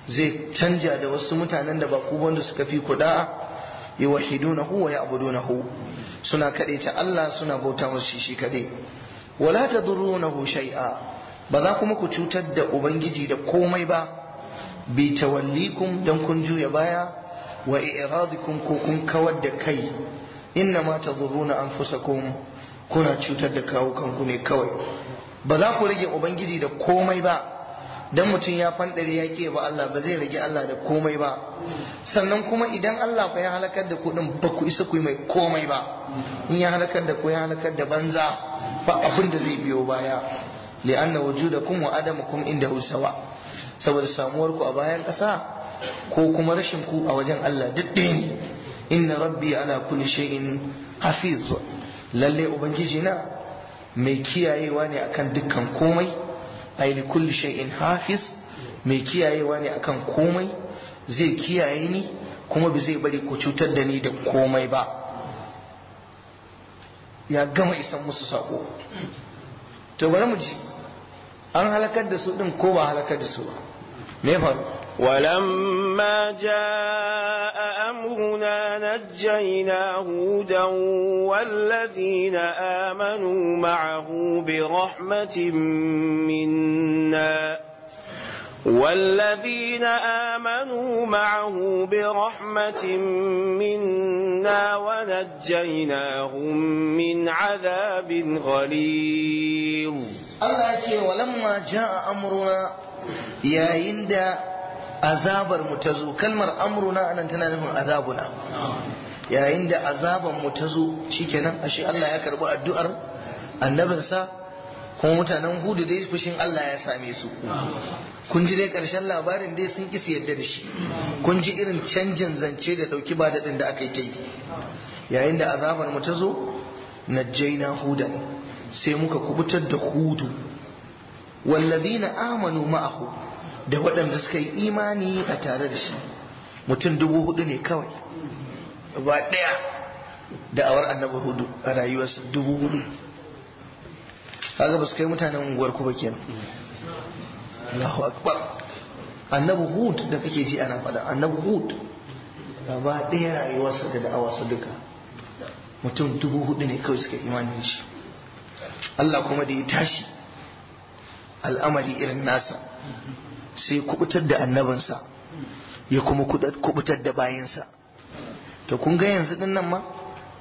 zai canja da wasu mutanen da ba ku wanda suka fi ku da'a yuwahhidunahu wa ya'budunahu suna ta Allah suna bauta masa shi kadai wala tadurrunahu shay'a ba za kuma ku cutar da ubangiji da komai ba bi tawallikum dan kun juya baya wa i'radikum ko kun kawar da kai inna ma tadurruna anfusakum kuna cutar da kawo kanku ne kawai ba za ku rage ubangiji da komai ba dan mutum ya fandare ya ke ba Allah ba zai rage Allah da komai ba sannan kuma idan Allah fa ya halakar da ku din ba ku isa ku yi mai komai ba in ya halakar da ku ya halakar da banza ba abin da zai biyo baya li'anna wujudakum wa adamukum inda sawa saboda samuwar ku a bayan ƙasa ko kuma rashin ku a wajen Allah duk ɗaya ne inna rabbi ala kulli shay'in hafiz lalle ubangiji na mai kiyayewa ne akan dukkan komai ay li kulli shay'in hafiz mai kiyayewa ne akan komai zai kiyaye ni kuma ba zai bari ku cutar da ni da komai ba ya gama isan musu sako to bari mu ji an halakar da su din ko ba halakar da su ba me faru ولما جاء أمرنا نجينا هودا والذين آمنوا معه برحمة منا والذين آمنوا معه برحمة منا ونجيناهم من عذاب غليظ Allah ce walamma ja'a amruna yayin da azabar mu ta zo kalmar amruna anan tana nufin azabuna yayin da azaban mu ta zo shikenan ashe Allah ya karbi addu'ar annabinsa kuma mutanen hudu dai fushin Allah ya same su kun ji dai karshen labarin dai sun kisi yadda da shi kun ji irin canjin zance da dauki ba daɗin da aka yi ta yi yayin da azabar mu ta zo najjaina hudan sai muka kubutar da hudu wallazina amanu ma'ahu da waɗanda suka yi imani a tare da shi mutum dubu hudu ne kawai ba ɗaya da'awar annabi hudu a rayuwarsa dubu hudu kaga ba su kai mutanen unguwar ku ba kenan Allahu akbar annabi hud da kake ji ana faɗa annabi hud gaba ɗaya rayuwarsa da da'awarsa duka mutum dubu hudu ne kawai suka imani da shi Allah kuma da ya tashi al'amari irin nasa sai kubutar da annabinsa ya kuma kubutar da bayansa to kun ga yanzu din nan ma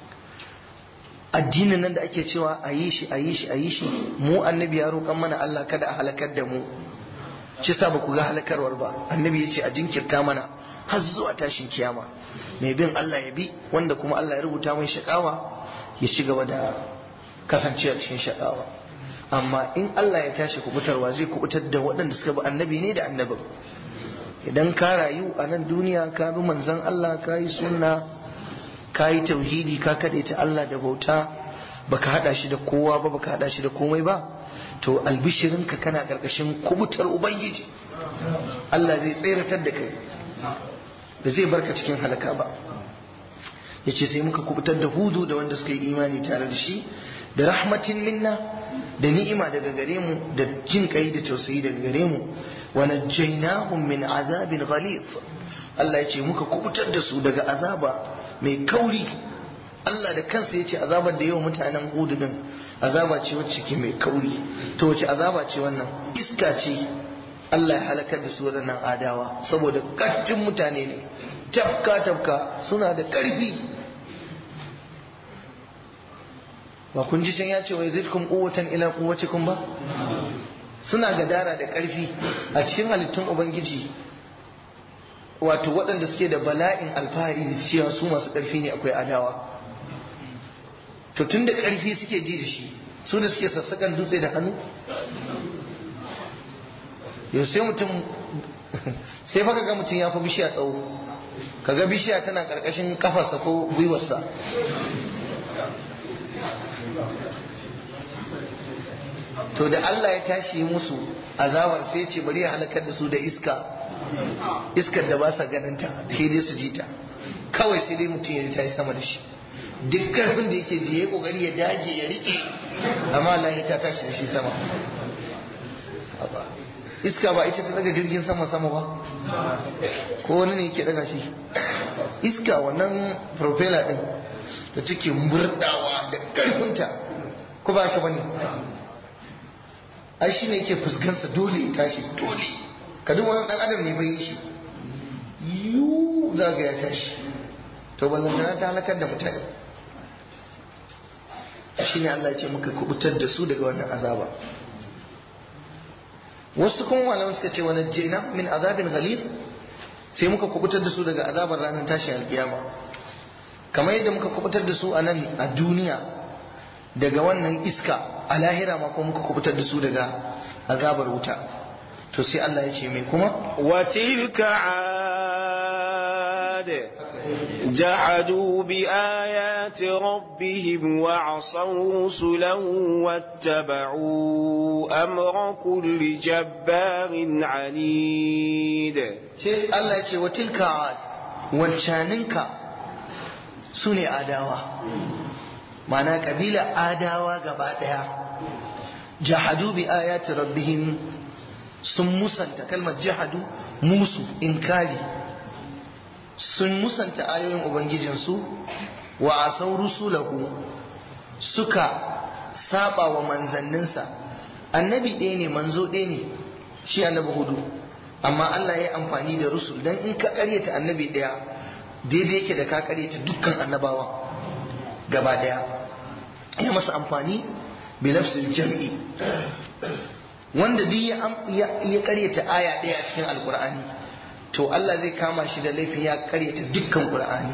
addinin nan da ake cewa a yi shi a yi shi a yi shi mu annabi ya roƙan mana Allah kada a halakar da mu shi sa ba ku ga halakarwar ba annabi ya ce a jinkirta mana har zuwa tashin kiyama mai bin Allah ya bi wanda kuma Allah ya rubuta mai shakawa ya ci gaba da kasancewa cikin shakawa amma in Allah ya tashi kubutarwa zai kubutar da waɗanda suka bi annabi ne da annabin idan ka rayu a nan duniya ka bi manzon Allah ka yi sunna ka yi tauhidi ka kaɗaita Allah da bauta baka haɗa shi da kowa ba baka haɗa shi da komai ba to albishirinka kana ƙarƙashin kubutar ubangiji Allah zai tseratar da kai ba zai barka cikin halaka ba ya ce sai muka kubutar da hudu da wanda suka yi imani tare da shi da rahmatin minna da ni'ima daga gare mu da jin kai da tausayi daga gare mu wa najjaynahum min azabin ghalidh Allah ya ce muka kubutar da su daga azaba mai kauri Allah da kansa ya ce azabar da yawa mutanen hudu din azaba ce wacce ke mai kauri to wace azaba ce wannan iska ce Allah ya halakar da su waɗannan adawa saboda ƙattun mutane ne tafka tafka suna da ƙarfi ba kun ji can ya ce wai zidkum quwwatan ila quwwatikum ba suna gadara da ƙarfi a cikin halittun ubangiji wato waɗanda suke da bala'in alfahari da cewa su masu ƙarfi ne akwai adawa to tun da ƙarfi suke ji da shi su da suke sassakan dutse da hannu yau sai mutum sai fa ga mutum ya fi bishiya tsawo kaga bishiya tana ƙarƙashin kafarsa ko gwiwarsa to da Allah ya tashi musu azabar sai ce bari ya halakar da su da iska iskar da ba sa ganinta sai dai su ji ta kawai sai dai mutum ya ta yi sama da shi duk karfin da yake ji ya kokari ya dage ya rike amma Allah ya ta tashi da shi sama iska ba ita ta daga jirgin sama sama ba ko wani ne ke daga shi iska wannan propeller din da take murdawa da karfinta ko ba ka bane ai shine yake fuskansa dole ya tashi dole ka duk wani dan adam ne bai yi shi yu za ga ya tashi to ballantana ta halakar da mutane shine Allah ya ce muka kubutar da su daga wannan azaba wasu kuma malaman suka ce wani jina min azabin ghalis sai muka kubutar da su daga azabar ranar tashin alkiyama kamar yadda muka kubutar da su a nan a duniya daga wannan iska a lahira ma kuma muka kubutar da su daga azabar wuta to sai Allah ya ce mai kuma وتلك عاد جحدوا بآيات ربهم وعصوا رسله واتبعوا أمر كل جبار عنيد sai Allah ya ce wa tilka ad wancaninka su ne adawa ma'ana kabila adawa gaba daya jahadu bi ayati rabbihim sun musanta kalmar jahadu musu inkari sun musanta ayoyin ubangijinsu wa asau rusulahu suka saba wa manzanninsa annabi ɗaya ne manzo ɗaya ne shi annabi hudu amma Allah ya yi amfani da rusul don in ka karyata annabi ɗaya daidai yake da ka karyata dukkan annabawa gaba ɗaya ya masa amfani bi lafzil jam'i wanda duk ya karyata aya ɗaya a cikin alkur'ani to Allah zai kama shi da laifin ya karyata dukkan qur'ani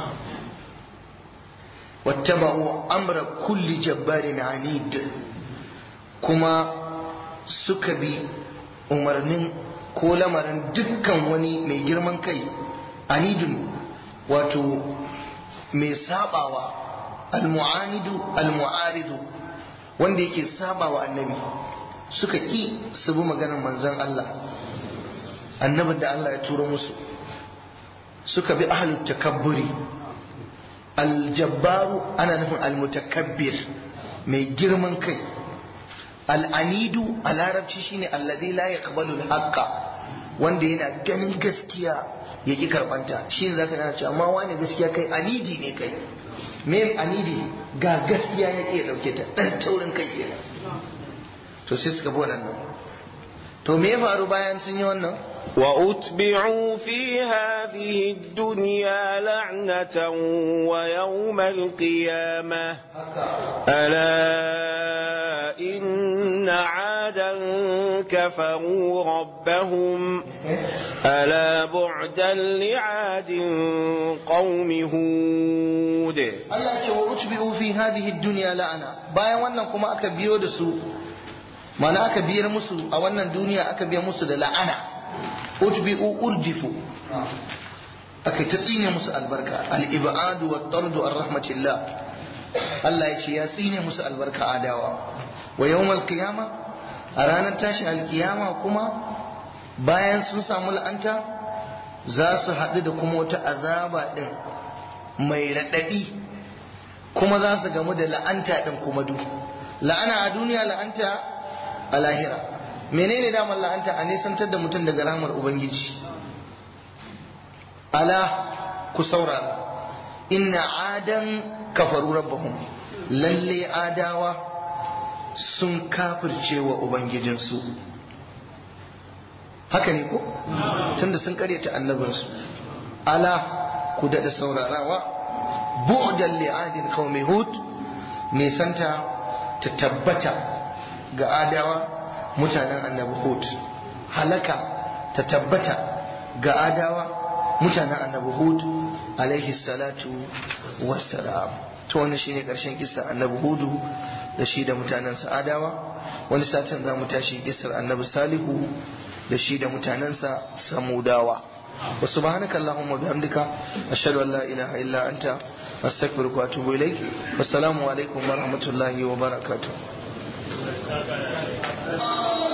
wattaba'u amra kulli jabbarin anid kuma suka bi umarnin ko lamarin dukkan wani mai girman kai anidun wato mai sabawa almu'anidu almu'aridu wanda yake sabawa annabi suka ki su bi maganar manzon Allah annabin da Allah ya turo musu suka bi ahlut takabburi aljabbaru ana nufin almutakabbir mai girman kai al'anidu a larabci shine alladhi la yaqbalu al-haqqa wanda yana ganin gaskiya ya ki karbanta shine zaka nana cewa amma wani gaskiya kai anidi ne kai me anidi ga gaskiya ya ki dauke ta dan taurin kai kenan to sai suka bi wannan to me ya faru bayan sun yi wannan وأتبعوا في هذه الدنيا لعنة ويوم القيامة ألا إن عادا كفروا ربهم ألا بعدا لعاد قوم هود Allah ce wa utbi'u fi hadhihi dunya la'ana bayan wannan kuma aka biyo da su mana aka biyar musu a wannan duniya aka biya musu da la'ana utbi'u urjifu aka ta tsine musu albarka al-ibadu wa tardu ar rahmatillah Allah ya ce ya tsine musu albarka adawa wa yawmal qiyama a ranar tashin alkiyama kuma bayan sun samu la'anta za su haɗu da kuma wata azaba ɗin mai raɗaɗi kuma za su gamu da la'anta ɗin kuma duk la'ana a duniya la'anta a lahira menene damar la'anta a nisantar da mutum daga ramar ubangiji ala ku saurara inna adan kafaru rabbahum lalle adawa sun kafirce wa ubangijinsu haka ne ko tunda sun karyata annabinsu ala ku daɗa saurarawa bu'dan li'adin qaumi hud nisanta ta tabbata ga adawa mutanen annabi hud halaka ta tabbata ga adawa mutanen annabi hud alaihi salatu wassalam to wannan shine karshen kissa annabi hudu da shi da mutanensa adawa wani satin za mu tashi kissar annabi salihu da shi da mutanensa samudawa wa subhanaka allahumma bihamdika ashhadu an la ilaha illa anta astaghfiruka wa atubu ilaik wassalamu alaikum wa rahmatullahi wa barakatuh